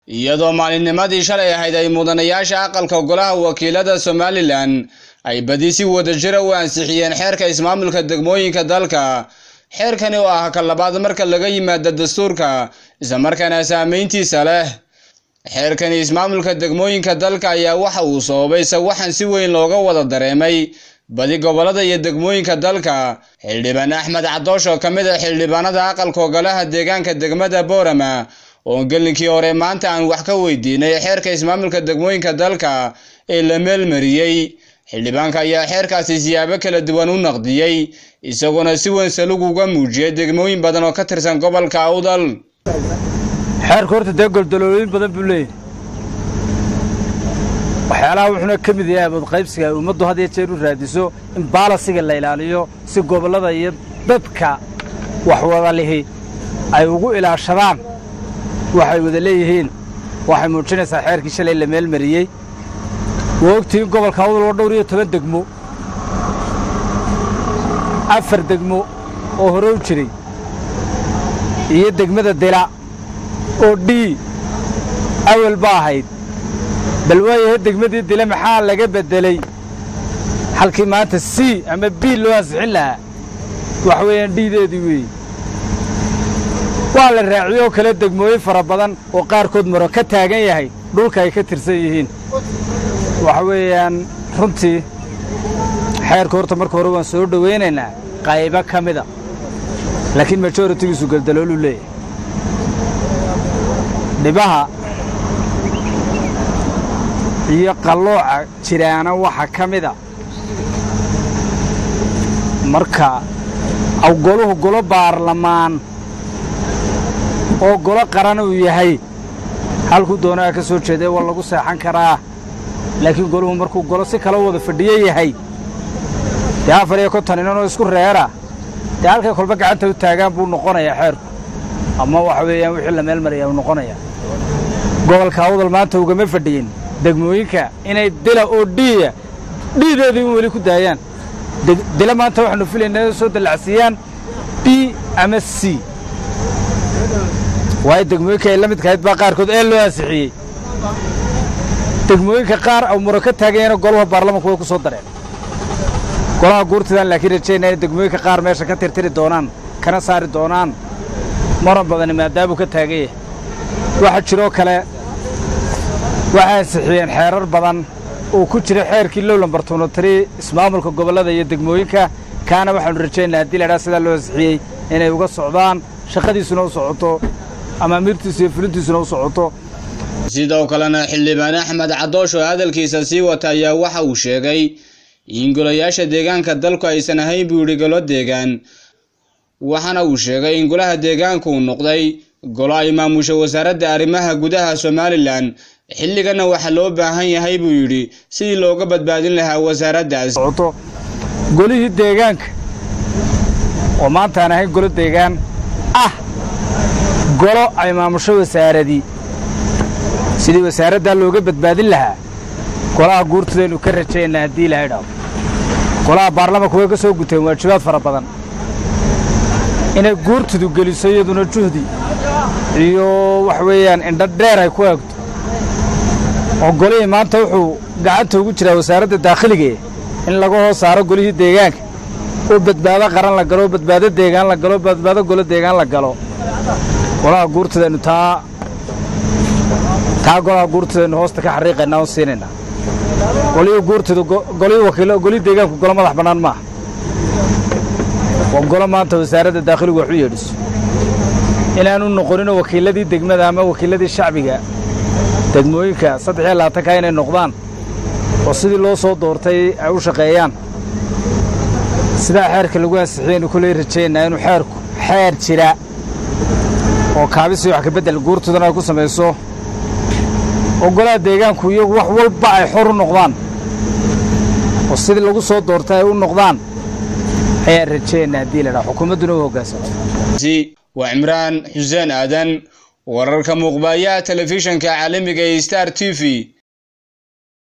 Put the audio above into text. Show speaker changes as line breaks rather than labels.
iyadoo maalinnimadii shalay ahayd ay mudanayaasha aqalka golaha wakiilada somalilan ay badi si wadajira u ansixiyeen xeerka ismaamulka degmooyinka dalka xeerkani oo ah ka labaad marka laga yimaado dastuurka islamarkaana saameyntiisa leh xeerkani ismaamulka degmooyinka dalka ayaa waxa uu sababay sawaxan si weyn looga wada dareemay badi gobolada iyo degmooyinka dalka xildhibaan axmed cadoosh oo ka mid ah xildhibaanada aqalka golaha deegaanka degmada boorama oo gelinkii hore maanta aan wax ka weydiinay xeerka ismaamulka degmooyinka dalka ee la meelmariyey xildhibaanka ayaa xeerkaasi siyaabo kala duwan u naqdiyey isaguna si weyn salug uga muujiyay degmooyin badan oo ka tirsan gobolka awdal
xeerka horta dee goldaloolooyin badan buu leeyahay waxyaalaha wuxuuna ka mid yahay abadqaybsiga ay ummaddu had iyo jeer u raadiso in baalasiga la ilaaliyo si gobollada iyo dadka wax wada lihi ay ugu ilaashadaan waxay wada leeyihiin waxay muujinaysaa xeerkii shalay la meelmariyey waa ogtihiin gobolka awdal oo dhowr iyo toban degmo afar degmo oo hore u jiray iyo degmada dila oo dhii awal ba ahayd bal waayahe degmadii dila maxaa laga beddelay halkii maanta c ama b loo ansixin lahaa waxa weeyaan dhiideedii weeye waa la raaciyey oo kale degmooyin fara badan oo qaarkood maro ka taagan yahay dhulka ay ka tirsan yihiin waxa weeyaan runtii xeerka horta marka hore waan soo dhowaynaynaa qaybo ka mida laakiin majoritigiisu geldalooluu leeyahay dhibaha iyo qallooca jiraana waxa ka mida marka aw goluhu golo baarlamaan oo golo qaran uu yahay halkuu doonaha ka soo jeeday waa lagu seexan karaa laakiin goluhu markuu golo si kala wada fadhiyo yahay dee afar iyo konton inanoo isku reera dee halkay kolba gacanta u taagaan buu noqonayaa xeerku ama waxa weeyaan wixii la meel maraya uu noqonayaa gobolka awdal maanta ugama fadhiyin degmooyinka inay dila oo dhiiya dhiideedii in weli ku daayaan dila maanta waxaanu filaynaa inay soo dallacsiiyaan b ama c waayo degmooyinka ay la midkahayd baa qaarkood ee loo ansixiyey degmooyinka qaar aw muro ka taaganyana golaha baarlamanku way ku soo dareen golaha guurtidaan laakiin rajaynaa in degmooyinka qaar meesha ka tirtiri doonaan kana saari doonaan maran badani maadaamuu ka taagan yahay waxaa jiroo kale waxay ansixiyeen xeerar badan oo ku jira xeerkii low lambar tunotari ismaamulka gobollada iyo degmooyinka kaana waxaanu rajaynaa haddii laydhaha sidaa loo ansixiyey inay uga socdaan shaqadiisuna u socoto amaamiirtiisu iyo fulintiisuna u socoto
sidoo kalena xildhibaan axmed cadoosh oo hadalkiisa sii wata ayaa waxa uu sheegay in golayaasha deegaanka dalku aysan ahayn buu yidhi golo deegaan waxaana uu sheegay in golaha deegaanku uu noqday golo ay maamusha wasaaradda arrimaha gudaha somalilan xilligana waxaa loo baahan yahay buu yidhi sidii looga badbaadin lahaa wasaaraddaas
golihii deegaanka oo maanta aan ahayn golo deegaan ah golo ay maamusho wasaaradii sidii wasaaraddaa looga badbaadin lahaa golaha guurtidaynu ka rajaynaa haddii ilahay dhaho golaha baarlamanku way ka soo guteen waajibaad fara badan inay guurtidu geliso iyaduna juhdi iyo wax weeyaan indho dheer ay ku eegto oo golihii maanta wuxuu gacanta ugu jiraa wasaaradda daakhiligae in laga hoos saaro golihii deegaanka oo badbaado qaran la galo oo badbaado deegaan la galo badbaado golo deegaan la galo golaha guurtidaynu taa taa golaha guurtidaynu hoosta ka xariiqaynaa oo siinaynaa golihii guurtidu golihii wakiilo golihii deegaanku golo madax bannaan maaha waa golo maanta wasaaradda daakhiligu wax u yeedhiso inaanu noqonino wakiilladii degmada ama wakiilladii shacbiga degmooyinka saddex iyo labaatanka inay noqdaan oo sidii loo soo doortay ay u shaqeeyaan sidaa xeerka lagu ansixiyaynu kuley rajaynaa inuu xeerku xeer jira oo kaabisii wax kabeddel guurtudana ay ku samayso oo golaha deegaanku iyagu wax walba ay xor u noqdaan oo sidii lagu soo doortay ay u noqdaan ayaan rajaynaa haddii la dhaha xukuumadduna u hoggaansanto
waa cimraan xuseen aadan wararka muuqbayaha telefishanka caalamiga ee star t v